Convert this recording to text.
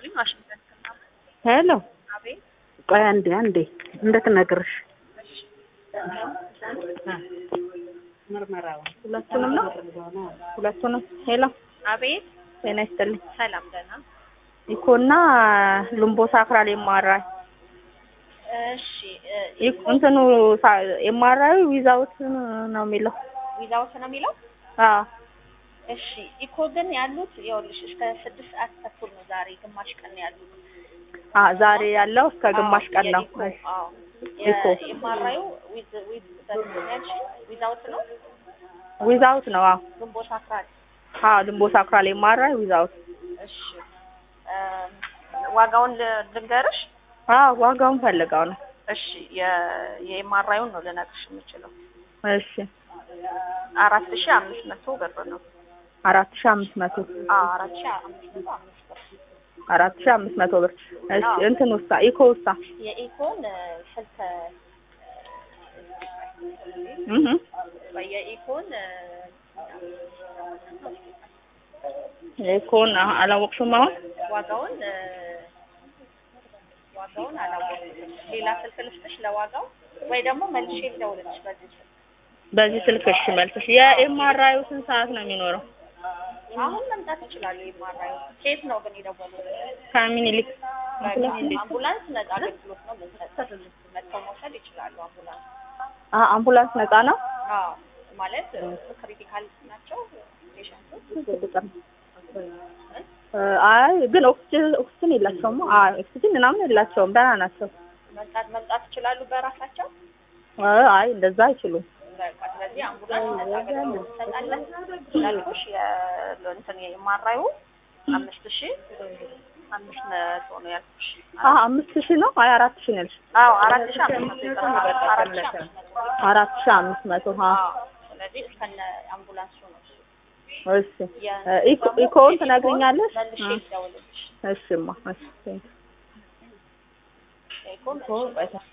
ይስጥልኝ ዋሽንግተን ከተማ። ሄሎ አቤት ቆይ አንዴ አንዴ እንድትነግርሽ ሁለቱንም ነው ሁለቱንም ሄሎ አቤት ጤና ይስጥልኝ ሰላም ደህና ኢኮና ሉምቦ ሳክራል የማራይ እሺ እንትኑ የማራዩ ዊዛውት ነው የሚለው ዊዛውት ነው የሚለው አዎ እሺ ኢኮ ግን ያሉት ይኸውልሽ እስከ ስድስት ሰዓት ተኩል ነው ዛሬ ግማሽ ቀን ነው ያሉት አ ዛሬ ያለው እስከ ግማሽ ቀን ነው የኢኮ አዎ ኢኮ የማራዩ ዊዝ ዊዝ ያልሽ ዊዛውት ነው ዊዛውት ነው አዎ ግንቦት አስራት አዎ ሉምቦ ሳክራል የማራይ ዊዛውት እሺ እም፣ ዋጋውን ል- ልንገርሽ አዎ ዋጋውን ፈልገው ነው እሺ የ- የኤምአርአዩን ነው ልነግርሽ የምችለው እሺ አራት ሺህ አምስት መቶ ብር ነው አራት ሺህ አምስት መቶ አዎ አራት ሺህ አምስት መቶ አምስት ብር አራት ሺህ አምስት መቶ ብር እሺ አዎ። እንትን ውሳ ኢኮ ውሳ የኢኮን እ፣ ስልክ እህ የኢኮን እ፣ ኢኮን አ- አላወቅሽም አሁን ዋጋውን እ፣ ዋጋውን አላወቅኩም ሌላ ስልክ ልስጥሽ ለዋጋው ወይ ደግሞ መልሼ ልደውልልሽ በዚህ ስልክ በዚህ ስልክ እሺ መልስሽ የኤምአርአዩ ስንት ሰዓት ነው የሚኖረው አሁን መምጣት ይችላሉ የኤምአርአዩ ኬት ነው ግን የደወሉት ከሚኒሊክ አምቡላንስ ነጻ አገልግሎት ነው የምንሰጠው መጥተው መውሰድ ይችላሉ አምቡላንስ አ አምቡላንስ ነፃ ነው አዎ ማለት ክሪቲካል ናቸው ፔሸንቶች እ፣ አይ ግን ኦክሲጅን ኦክሲጅን የላቸውም አ ኦክሲጅን ምናምን የላቸውም ደህና ናቸው መምጣት መምጣት ይችላሉ በራሳቸው እ፣ አይ እንደዛ አይችሉም በቃ ስለዚህ አምቡላንስ ነጻ አገልግሎት እንሰጣለን እንዳልኩሽ የእንትን የማራዩ አምስት ሺህ አምስት መቶ ነው ያልኩሽ አ አምስት ሺህ ነው አይ አራት ሺህ ነው ያልሽ አዎ አራት ሺህ አምስት መቶ ይቀራል አራት ሺህ አምስት መቶ አራት ሺህ አምስት መቶ አ አዎ ስለዚህ እስከነ አምቡላንሱ ነው እሱ እሺ እ፣ ኢኮ ኢኮውን ትነግሪኛለሽ መልሼ እ፣ ልደውልልሽ እሺማ እሺ ቴንክ ኢኮን ዩ